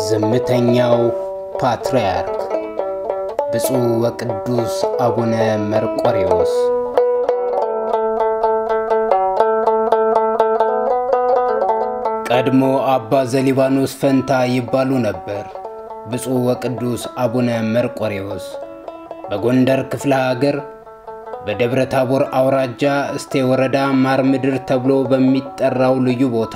ዝምተኛው ፓትርያርክ ብፁዕ ወቅዱስ አቡነ መርቆሬዎስ ቀድሞ አባ ዘሊባኖስ ፈንታ ይባሉ ነበር። ብፁዕ ወቅዱስ አቡነ መርቆሬዎስ በጎንደር ክፍለ ሀገር በደብረ ታቦር አውራጃ እስቴ ወረዳ ማር ምድር ተብሎ በሚጠራው ልዩ ቦታ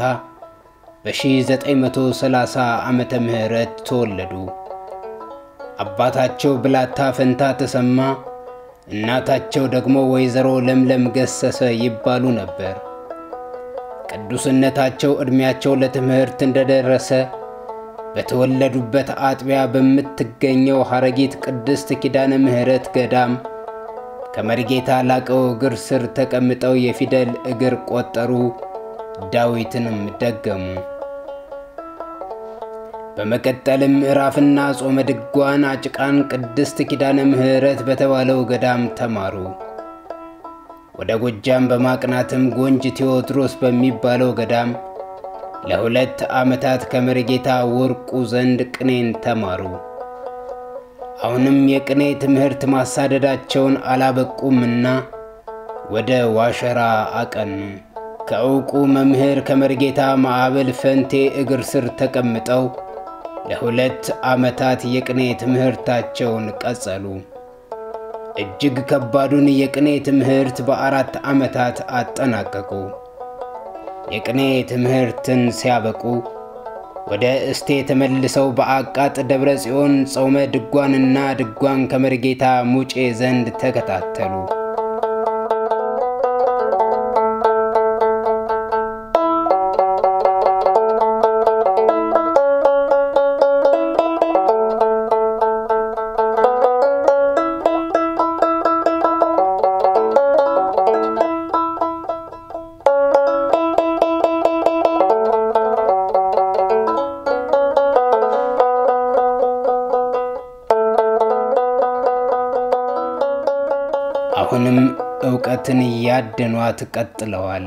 በ1930 ዓመተ ምህረት ተወለዱ። አባታቸው ብላታ ፈንታ ተሰማ፣ እናታቸው ደግሞ ወይዘሮ ለምለም ገሰሰ ይባሉ ነበር። ቅዱስነታቸው ዕድሜያቸው ለትምህርት እንደደረሰ በተወለዱበት አጥቢያ በምትገኘው ሐረጊት ቅድስት ኪዳነ ምሕረት ገዳም ከመሪጌታ ላቀው እግር ስር ተቀምጠው የፊደል እግር ቆጠሩ፣ ዳዊትንም ደገሙ። በመቀጠልም ምዕራፍና ጾመ ድጓን አጭቃን ቅድስት ኪዳነ ምሕረት በተባለው ገዳም ተማሩ። ወደ ጎጃም በማቅናትም ጎንጅ ቴዎድሮስ በሚባለው ገዳም ለሁለት ዓመታት ከመሪጌታ ወርቁ ዘንድ ቅኔን ተማሩ። አሁንም የቅኔ ትምህርት ማሳደዳቸውን አላበቁምና ወደ ዋሸራ አቀኑ። ከዕውቁ መምህር ከመሪጌታ ማዕበል ፈንቴ እግር ስር ተቀምጠው ለሁለት ዓመታት የቅኔ ትምህርታቸውን ቀጸሉ። እጅግ ከባዱን የቅኔ ትምህርት በአራት ዓመታት አጠናቀቁ። የቅኔ ትምህርትን ሲያበቁ ወደ እስቴ ተመልሰው በአቃጥ ደብረ ጽዮን ጾመ ድጓንና ድጓን ከመርጌታ ሙጬ ዘንድ ተከታተሉ። አሁንም ዕውቀትን እያደኗት ቀጥለዋል።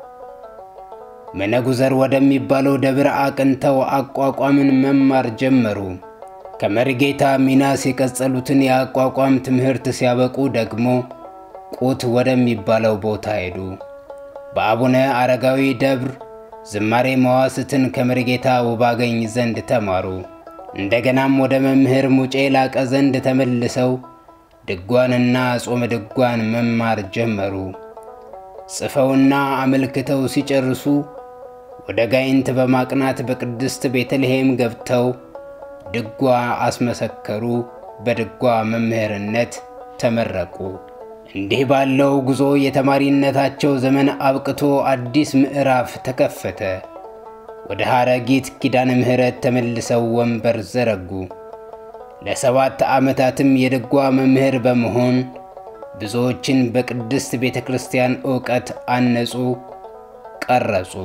መነጉዘር ወደሚባለው ደብረ አቅንተው አቋቋምን መማር ጀመሩ። ከመሪጌታ ሚናስ የቀጸሉትን የአቋቋም ትምህርት ሲያበቁ ደግሞ ቁት ወደሚባለው ቦታ ሄዱ። በአቡነ አረጋዊ ደብር ዝማሬ መዋስትን ከመሪጌታ ውባገኝ ዘንድ ተማሩ። እንደገናም ወደ መምህር ሙጬ ላቀ ዘንድ ተመልሰው ድጓንና ጾመ ድጓን መማር ጀመሩ። ጽፈውና አመልክተው ሲጨርሱ ወደ ጋይንት በማቅናት በቅድስት ቤተልሔም ገብተው ድጓ አስመሰከሩ። በድጓ መምህርነት ተመረቁ። እንዲህ ባለው ጉዞ የተማሪነታቸው ዘመን አብቅቶ አዲስ ምዕራፍ ተከፈተ። ወደ ሐረጊት ኪዳነ ምሕረት ተመልሰው ወንበር ዘረጉ። ለሰባት ዓመታትም የድጓ መምህር በመሆን ብዙዎችን በቅድስት ቤተ ክርስቲያን ዕውቀት አነጹ፣ ቀረጹ።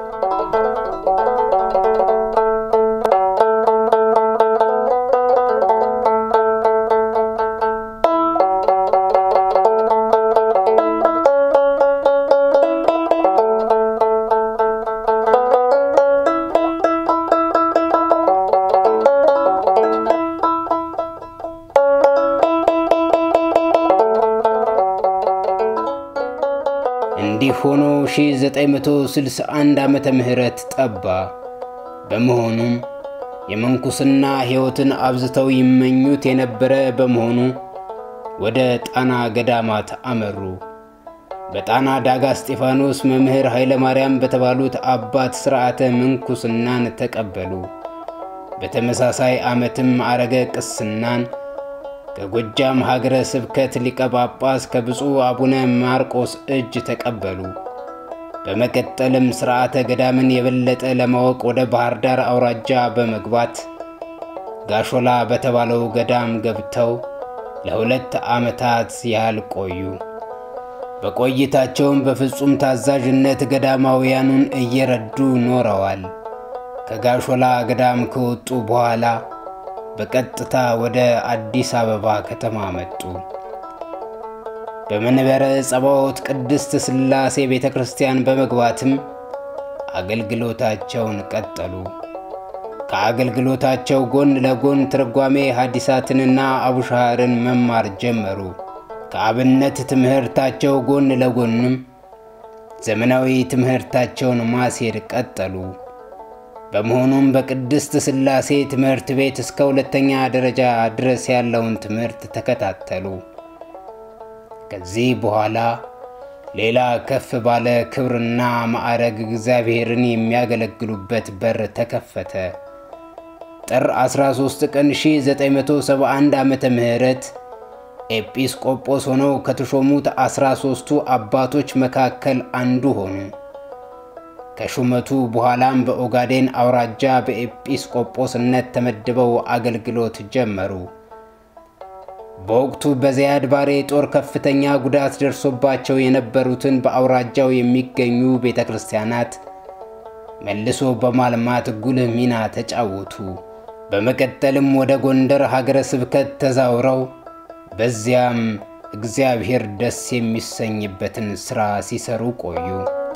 እንዲህ ሆኖ 1961 ዓመተ ምህረት ጠባ። በመሆኑም የምንኩስና ሕይወትን አብዝተው ይመኙት የነበረ በመሆኑ ወደ ጣና ገዳማት አመሩ። በጣና ዳጋ እስጢፋኖስ መምህር ኃይለ ማርያም በተባሉት አባት ሥርዓተ ምንኩስናን ተቀበሉ። በተመሳሳይ ዓመትም አረገ ቅስናን ከጎጃም ሀገረ ስብከት ሊቀ ጳጳስ ከብፁዕ አቡነ ማርቆስ እጅ ተቀበሉ። በመቀጠልም ሥርዓተ ገዳምን የበለጠ ለማወቅ ወደ ባህር ዳር አውራጃ በመግባት ጋሾላ በተባለው ገዳም ገብተው ለሁለት ዓመታት ያህል ቆዩ። በቆይታቸውም በፍጹም ታዛዥነት ገዳማውያኑን እየረዱ ኖረዋል። ከጋሾላ ገዳም ከወጡ በኋላ በቀጥታ ወደ አዲስ አበባ ከተማ መጡ። በመንበረ ጸባዖት ቅድስት ሥላሴ ቤተ ክርስቲያን በመግባትም አገልግሎታቸውን ቀጠሉ። ከአገልግሎታቸው ጎን ለጎን ትርጓሜ ሐዲሳትንና አቡሻህርን መማር ጀመሩ። ከአብነት ትምህርታቸው ጎን ለጎንም ዘመናዊ ትምህርታቸውን ማስሄድ ቀጠሉ። በመሆኑም በቅድስት ሥላሴ ትምህርት ቤት እስከ ሁለተኛ ደረጃ ድረስ ያለውን ትምህርት ተከታተሉ። ከዚህ በኋላ ሌላ ከፍ ባለ ክብርና ማዕረግ እግዚአብሔርን የሚያገለግሉበት በር ተከፈተ። ጥር 13 ቀን 1971 ዓመተ ምህረት ኤጲስቆጶስ ሆነው ከተሾሙት 13ቱ አባቶች መካከል አንዱ ሆኑ። ከሹመቱ በኋላም በኦጋዴን አውራጃ በኤጲስቆጶስነት ተመድበው አገልግሎት ጀመሩ። በወቅቱ በዘያድ ባሬ ጦር ከፍተኛ ጉዳት ደርሶባቸው የነበሩትን በአውራጃው የሚገኙ ቤተ ክርስቲያናት መልሶ በማልማት ጉልህ ሚና ተጫወቱ። በመቀጠልም ወደ ጎንደር ሀገረ ስብከት ተዛውረው በዚያም እግዚአብሔር ደስ የሚሰኝበትን ሥራ ሲሰሩ ቆዩ።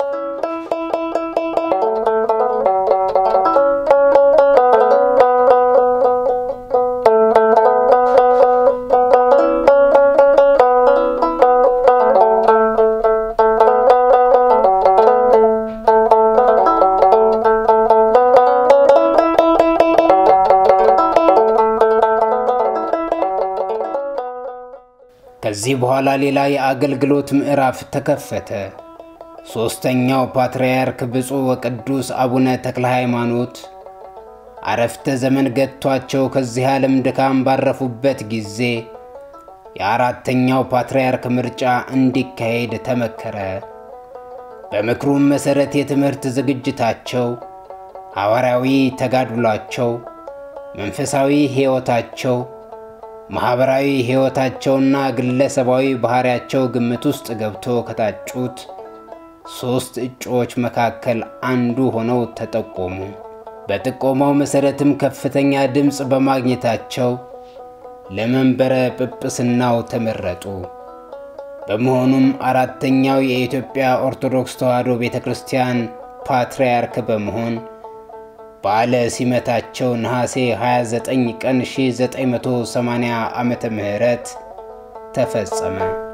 ከዚህ በኋላ ሌላ የአገልግሎት ምዕራፍ ተከፈተ። ሦስተኛው ፓትርያርክ ብፁዕ ወቅዱስ አቡነ ተክለ ሃይማኖት አረፍተ ዘመን ገጥቷቸው ከዚህ ዓለም ድካም ባረፉበት ጊዜ የአራተኛው ፓትርያርክ ምርጫ እንዲካሄድ ተመከረ። በምክሩም መሠረት የትምህርት ዝግጅታቸው፣ ሐዋርያዊ ተጋድሏቸው፣ መንፈሳዊ ሕይወታቸው ማኅበራዊ ሕይወታቸውና ግለሰባዊ ባሕሪያቸው ግምት ውስጥ ገብቶ ከታጩት ሦስት እጩዎች መካከል አንዱ ሆነው ተጠቆሙ። በጥቆማው መሠረትም ከፍተኛ ድምፅ በማግኘታቸው ለመንበረ ጵጵስናው ተመረጡ። በመሆኑም አራተኛው የኢትዮጵያ ኦርቶዶክስ ተዋሕዶ ቤተ ክርስቲያን ፓትርያርክ በመሆን በዓለ ሲመታቸው ነሐሴ 29 ቀን 1980 ዓመተ ምህረት ተፈጸመ።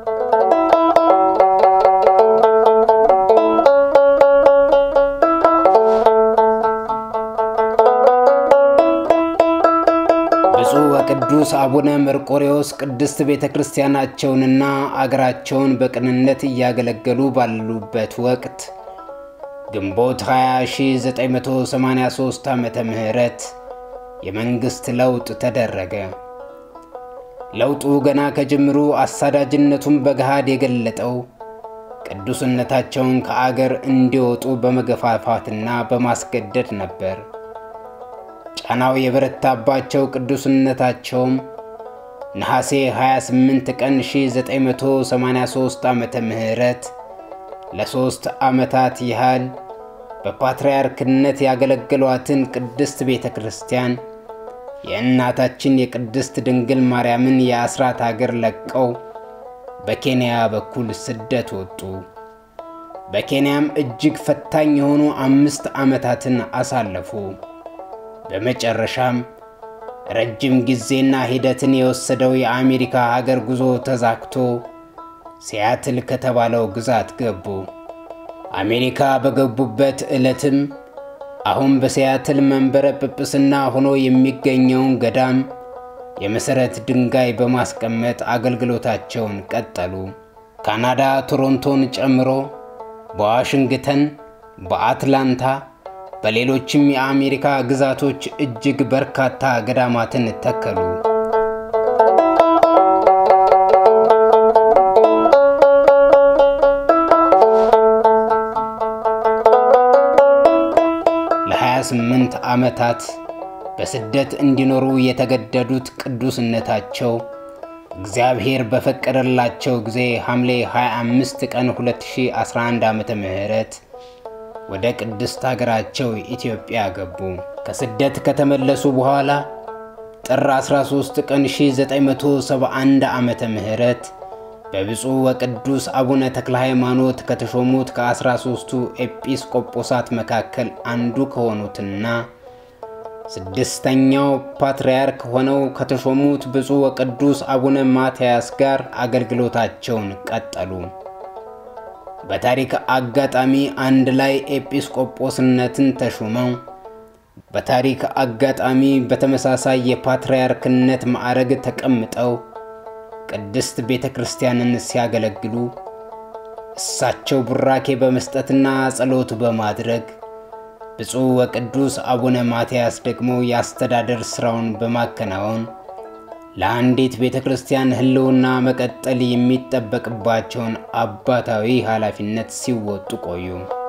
ብፁዕ ወቅዱስ አቡነ መርቆሬዎስ ቅድስት ቤተ ክርስቲያናቸውንና አገራቸውን በቅንነት እያገለገሉ ባሉበት ወቅት ግንቦት 20983 ዓመተ ምህረት የመንግሥት ለውጥ ተደረገ። ለውጡ ገና ከጅምሩ አሳዳጅነቱን በገሃድ የገለጠው ቅዱስነታቸውን ከአገር እንዲወጡ በመገፋፋትና በማስገደድ ነበር። ጫናው የበረታባቸው ቅዱስነታቸውም ነሐሴ 28 ቀን 1983 ዓመተ ምህረት ለሦስት ዓመታት ያህል በፓትርያርክነት ያገለገሏትን ቅድስት ቤተ ክርስቲያን የእናታችን የቅድስት ድንግል ማርያምን የአስራት አገር ለቀው በኬንያ በኩል ስደት ወጡ። በኬንያም እጅግ ፈታኝ የሆኑ አምስት ዓመታትን አሳለፉ። በመጨረሻም ረጅም ጊዜና ሂደትን የወሰደው የአሜሪካ ሀገር ጉዞ ተዛክቶ ሲያትል ከተባለው ግዛት ገቡ። አሜሪካ በገቡበት ዕለትም አሁን በሲያትል መንበረ ጵጵስና ሆኖ የሚገኘውን ገዳም የመሠረት ድንጋይ በማስቀመጥ አገልግሎታቸውን ቀጠሉ። ካናዳ ቶሮንቶን ጨምሮ በዋሽንግተን፣ በአትላንታ፣ በሌሎችም የአሜሪካ ግዛቶች እጅግ በርካታ ገዳማትን ተከሉ። ለ28 ዓመታት በስደት እንዲኖሩ የተገደዱት ቅዱስነታቸው እግዚአብሔር በፈቀደላቸው ጊዜ ሐምሌ 25 ቀን 2011 ዓመተ ምህረት ወደ ቅድስት ሀገራቸው ኢትዮጵያ ገቡ። ከስደት ከተመለሱ በኋላ ጥር 13 ቀን 1971 ዓመተ ምህረት በብፁዕ ወቅዱስ አቡነ ተክለ ሃይማኖት ከተሾሙት ከ13ቱ ኤጲስቆጶሳት መካከል አንዱ ከሆኑትና ስድስተኛው ፓትርያርክ ሆነው ከተሾሙት ብፁዕ ወቅዱስ አቡነ ማትያስ ጋር አገልግሎታቸውን ቀጠሉ። በታሪክ አጋጣሚ አንድ ላይ ኤጲስቆጶስነትን ተሹመው በታሪክ አጋጣሚ በተመሳሳይ የፓትርያርክነት ማዕረግ ተቀምጠው ቅድስት ቤተ ክርስቲያንን ሲያገለግሉ እሳቸው ቡራኬ በመስጠትና ጸሎት በማድረግ ብፁዕ ወቅዱስ አቡነ ማትያስ ደግሞ የአስተዳደር ሥራውን በማከናወን ለአንዲት ቤተ ክርስቲያን ሕልውና መቀጠል የሚጠበቅባቸውን አባታዊ ኃላፊነት ሲወጡ ቆዩ።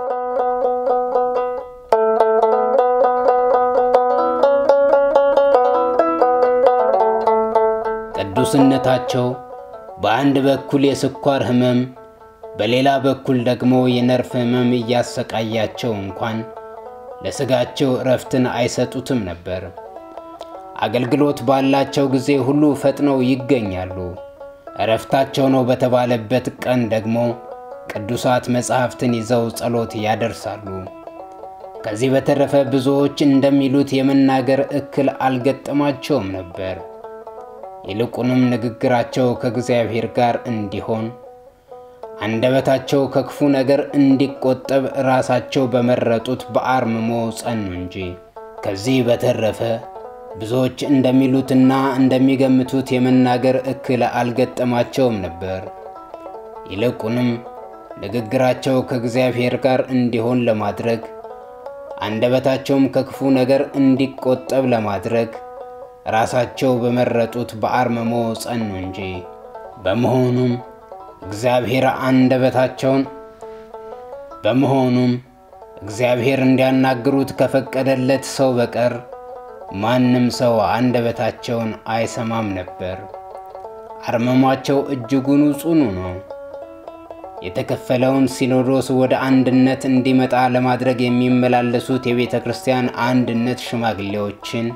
ቅዱስነታቸው በአንድ በኩል የስኳር ሕመም በሌላ በኩል ደግሞ የነርቭ ሕመም እያሰቃያቸው እንኳን ለሥጋቸው እረፍትን አይሰጡትም ነበር። አገልግሎት ባላቸው ጊዜ ሁሉ ፈጥነው ይገኛሉ። እረፍታቸው ነው በተባለበት ቀን ደግሞ ቅዱሳት መጻሕፍትን ይዘው ጸሎት ያደርሳሉ። ከዚህ በተረፈ ብዙዎች እንደሚሉት የመናገር እክል አልገጠማቸውም ነበር። ይልቁንም ንግግራቸው ከእግዚአብሔር ጋር እንዲሆን አንደበታቸው ከክፉ ነገር እንዲቆጠብ ራሳቸው በመረጡት በአርምሞ ጸኑ እንጂ። ከዚህ በተረፈ ብዙዎች እንደሚሉትና እንደሚገምቱት የመናገር እክል አልገጠማቸውም ነበር። ይልቁንም ንግግራቸው ከእግዚአብሔር ጋር እንዲሆን ለማድረግ አንደበታቸውም ከክፉ ነገር እንዲቆጠብ ለማድረግ ራሳቸው በመረጡት በአርምሞ ጸኑ እንጂ። በመሆኑም እግዚአብሔር አንደበታቸውን በመሆኑም እግዚአብሔር እንዲያናግሩት ከፈቀደለት ሰው በቀር ማንም ሰው አንደበታቸውን አይሰማም ነበር። አርመሟቸው እጅጉን ጽኑ ነው። የተከፈለውን ሲኖዶስ ወደ አንድነት እንዲመጣ ለማድረግ የሚመላለሱት የቤተ ክርስቲያን አንድነት ሽማግሌዎችን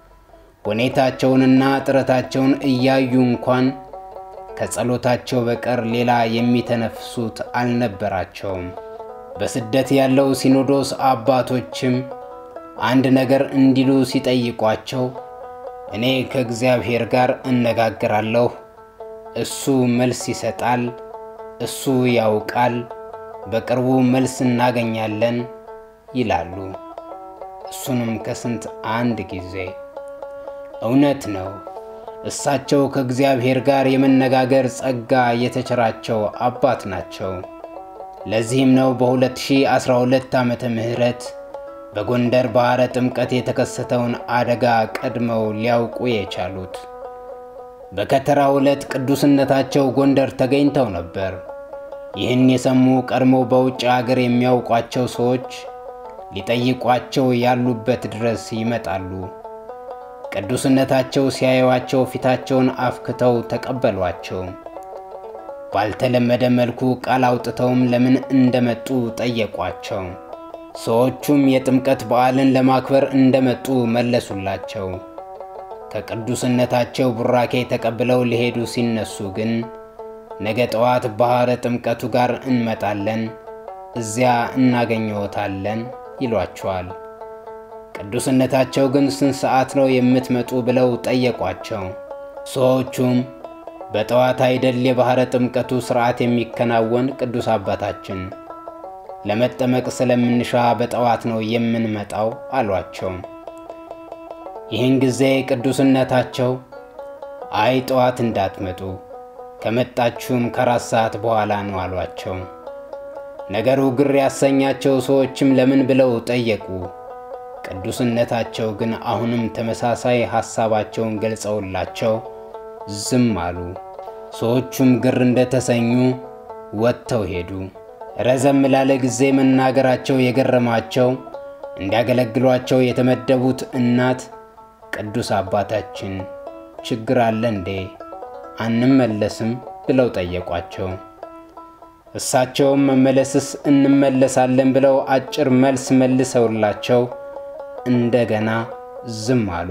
ሁኔታቸውንና ጥረታቸውን እያዩ እንኳን ከጸሎታቸው በቀር ሌላ የሚተነፍሱት አልነበራቸውም። በስደት ያለው ሲኖዶስ አባቶችም አንድ ነገር እንዲሉ ሲጠይቋቸው እኔ ከእግዚአብሔር ጋር እነጋገራለሁ፣ እሱ መልስ ይሰጣል፣ እሱ ያውቃል፣ በቅርቡ መልስ እናገኛለን ይላሉ። እሱንም ከስንት አንድ ጊዜ። እውነት ነው። እሳቸው ከእግዚአብሔር ጋር የመነጋገር ጸጋ የተቸራቸው አባት ናቸው። ለዚህም ነው በ2012 ዓመተ ምህረት በጎንደር ባሕረ ጥምቀት የተከሰተውን አደጋ ቀድመው ሊያውቁ የቻሉት። በከተራው ዕለት ቅዱስነታቸው ጎንደር ተገኝተው ነበር። ይህን የሰሙ ቀድሞ በውጭ አገር የሚያውቋቸው ሰዎች ሊጠይቋቸው ያሉበት ድረስ ይመጣሉ። ቅዱስነታቸው ሲያዩዋቸው ፊታቸውን አፍክተው ተቀበሏቸው። ባልተለመደ መልኩ ቃል አውጥተውም ለምን እንደመጡ ጠየቋቸው። ሰዎቹም የጥምቀት በዓልን ለማክበር እንደመጡ መለሱላቸው። ከቅዱስነታቸው ቡራኬ ተቀብለው ሊሄዱ ሲነሱ ግን ነገ ጠዋት ባሕረ ጥምቀቱ ጋር እንመጣለን፣ እዚያ እናገኘዎታለን ይሏቸዋል። ቅዱስነታቸው ግን ስንት ሰዓት ነው የምትመጡ ብለው ጠየቋቸው። ሰዎቹም በጠዋት አይደል የባሕረ ጥምቀቱ ሥርዓት የሚከናወን ቅዱስ አባታችን፣ ለመጠመቅ ስለምንሻ በጠዋት ነው የምንመጣው አሏቸው። ይህን ጊዜ ቅዱስነታቸው አይ ጠዋት እንዳትመጡ ከመጣችሁም ከአራት ሰዓት በኋላ ነው አሏቸው። ነገሩ ግር ያሰኛቸው ሰዎችም ለምን ብለው ጠየቁ። ቅዱስነታቸው ግን አሁንም ተመሳሳይ ሐሳባቸውን ገልጸውላቸው ዝም አሉ። ሰዎቹም ግር እንደተሰኙ ወጥተው ሄዱ። ረዘም ላለ ጊዜ መናገራቸው የገረማቸው እንዲያገለግሏቸው የተመደቡት እናት ቅዱስ አባታችን ችግር አለ እንዴ? አንመለስም ብለው ጠየቋቸው። እሳቸውም መመለስስ እንመለሳለን ብለው አጭር መልስ መልሰውላቸው እንደገና ዝም አሉ።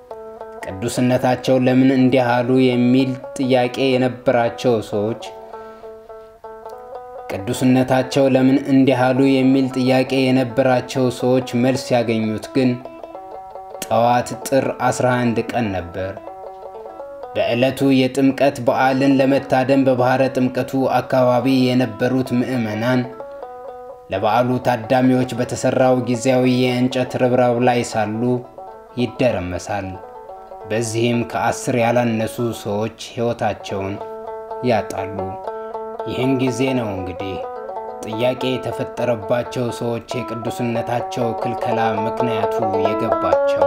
ቅዱስነታቸው ለምን እንዲህ አሉ የሚል ጥያቄ የነበራቸው ሰዎች ቅዱስነታቸው ለምን እንዲህ አሉ የሚል ጥያቄ የነበራቸው ሰዎች መልስ ያገኙት ግን ጠዋት ጥር 11 ቀን ነበር። በዕለቱ የጥምቀት በዓልን ለመታደም በባሕረ ጥምቀቱ አካባቢ የነበሩት ምዕመናን ለበዓሉ ታዳሚዎች በተሠራው ጊዜያዊ የእንጨት ርብራብ ላይ ሳሉ ይደረመሳል። በዚህም ከአስር ያላነሱ ሰዎች ሕይወታቸውን ያጣሉ። ይህን ጊዜ ነው እንግዲህ ጥያቄ የተፈጠረባቸው ሰዎች የቅዱስነታቸው ክልከላ ምክንያቱ የገባቸው።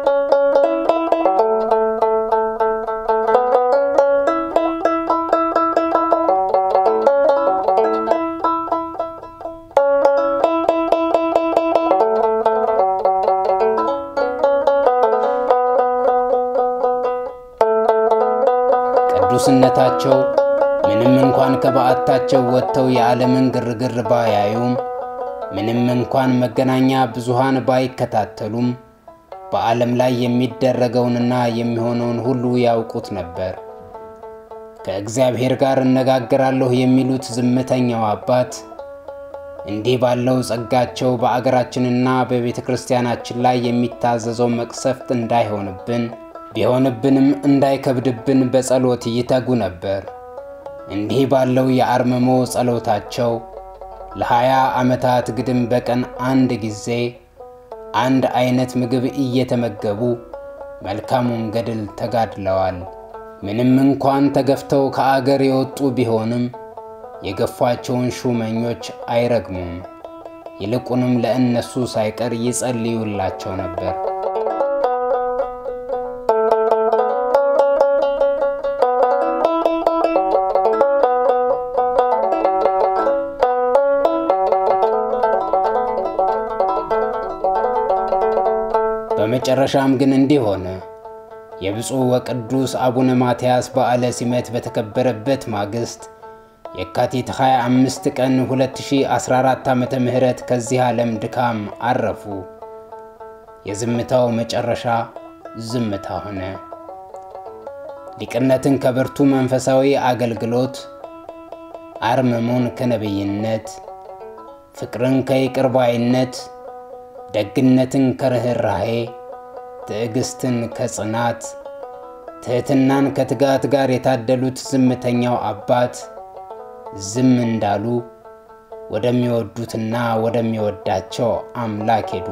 ቅዱስነታቸው ምንም እንኳን ከበዓታቸው ወጥተው የዓለምን ግርግር ባያዩም፣ ምንም እንኳን መገናኛ ብዙሃን ባይከታተሉም በዓለም ላይ የሚደረገውንና የሚሆነውን ሁሉ ያውቁት ነበር። ከእግዚአብሔር ጋር እነጋገራለሁ የሚሉት ዝምተኛው አባት እንዲህ ባለው ጸጋቸው በአገራችንና በቤተ ክርስቲያናችን ላይ የሚታዘዘው መቅሰፍት እንዳይሆንብን ቢሆንብንም እንዳይከብድብን በጸሎት ይተጉ ነበር። እንዲህ ባለው የአርምሞ ጸሎታቸው ለሀያ ዓመታት ግድም በቀን አንድ ጊዜ አንድ አይነት ምግብ እየተመገቡ መልካሙን ገድል ተጋድለዋል። ምንም እንኳን ተገፍተው ከአገር የወጡ ቢሆንም የገፏቸውን ሹመኞች አይረግሙም። ይልቁንም ለእነሱ ሳይቀር ይጸልዩላቸው ነበር። በመጨረሻም ግን እንዲህ ሆነ። የብፁዕ ወቅዱስ አቡነ ማትያስ በዓለ ሲመት በተከበረበት ማግስት የካቲት 25 ቀን 2014 ዓ ም ከዚህ ዓለም ድካም አረፉ። የዝምታው መጨረሻ ዝምታ ሆነ። ሊቅነትን ከብርቱ መንፈሳዊ አገልግሎት፣ አርምሞን ከነቢይነት፣ ፍቅርን ከይቅር ባይነት፣ ደግነትን ከርኅራሄ፣ ትዕግስትን ከጽናት፣ ትሕትናን ከትጋት ጋር የታደሉት ዝምተኛው አባት ዝም እንዳሉ ወደሚወዱትና ወደሚወዳቸው አምላክ ሄዱ።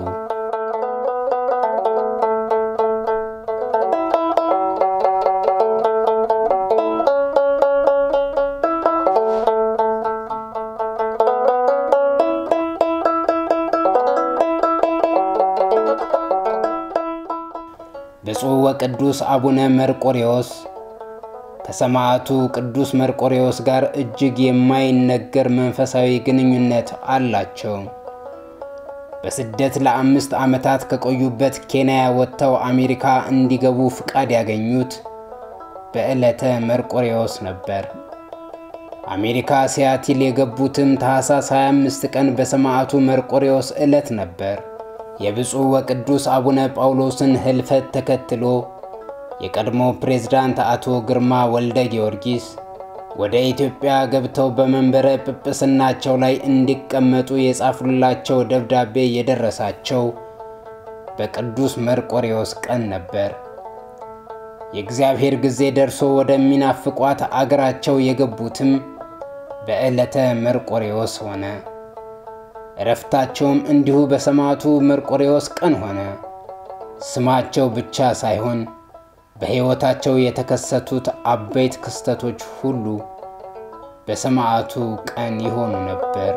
ብፁዕ ወቅዱስ አቡነ መርቆሬዎስ ከሰማዕቱ ቅዱስ መርቆሬዎስ ጋር እጅግ የማይነገር መንፈሳዊ ግንኙነት አላቸው። በስደት ለአምስት ዓመታት ከቆዩበት ኬንያ ወጥተው አሜሪካ እንዲገቡ ፍቃድ ያገኙት በዕለተ መርቆሬዎስ ነበር። አሜሪካ ሲያቲል የገቡትም ታኅሳስ 25 ቀን በሰማዕቱ መርቆሬዎስ ዕለት ነበር። የብፁዕ ወቅዱስ አቡነ ጳውሎስን ሕልፈት ተከትሎ የቀድሞ ፕሬዝዳንት አቶ ግርማ ወልደ ጊዮርጊስ ወደ ኢትዮጵያ ገብተው በመንበረ ጵጵስናቸው ላይ እንዲቀመጡ የጻፉላቸው ደብዳቤ የደረሳቸው በቅዱስ መርቆሬዎስ ቀን ነበር። የእግዚአብሔር ጊዜ ደርሶ ወደሚናፍቋት አገራቸው የገቡትም በዕለተ መርቆሬዎስ ሆነ። እረፍታቸውም እንዲሁ በሰማዕቱ መርቆሬዎስ ቀን ሆነ። ስማቸው ብቻ ሳይሆን በሕይወታቸው የተከሰቱት አበይት ክስተቶች ሁሉ በሰማዕቱ ቀን ይሆኑ ነበር።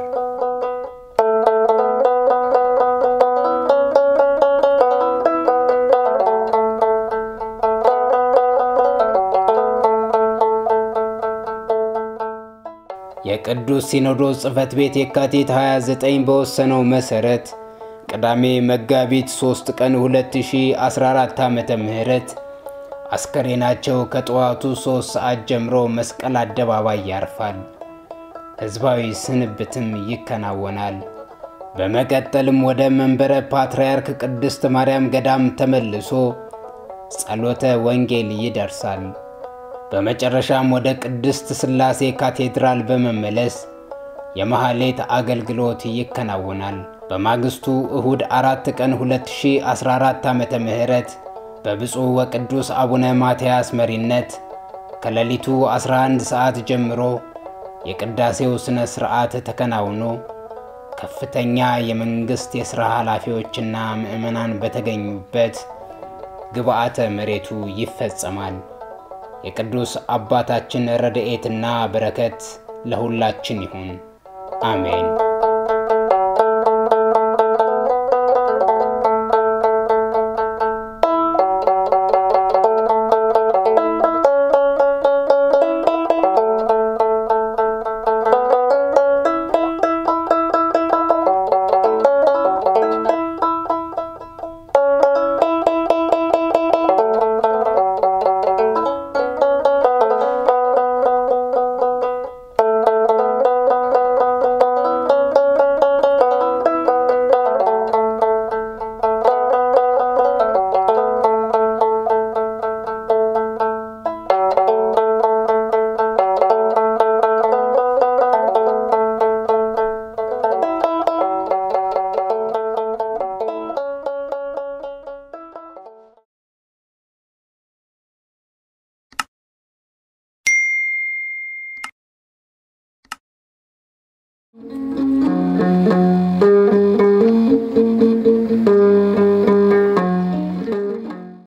የቅዱስ ሲኖዶስ ጽሕፈት ቤት የካቲት 29 በወሰነው መሠረት ቅዳሜ መጋቢት 3 ቀን 2014 ዓ ም አስከሬናቸው ከጠዋቱ 3 ሰዓት ጀምሮ መስቀል አደባባይ ያርፋል። ሕዝባዊ ስንብትም ይከናወናል። በመቀጠልም ወደ መንበረ ፓትርያርክ ቅድስት ማርያም ገዳም ተመልሶ ጸሎተ ወንጌል ይደርሳል። በመጨረሻም ወደ ቅድስት ሥላሴ ካቴድራል በመመለስ የመሐሌት አገልግሎት ይከናወናል። በማግስቱ እሁድ አራት ቀን 2014 ዓመተ ምህረት በብፁዕ ወቅዱስ አቡነ ማትያስ መሪነት ከሌሊቱ 11 ሰዓት ጀምሮ የቅዳሴው ሥነ ሥርዓት ተከናውኖ ከፍተኛ የመንግሥት የሥራ ኃላፊዎችና ምዕመናን በተገኙበት ግብዓተ መሬቱ ይፈጸማል። የቅዱስ አባታችን ረድኤትና በረከት ለሁላችን ይሁን፣ አሜን።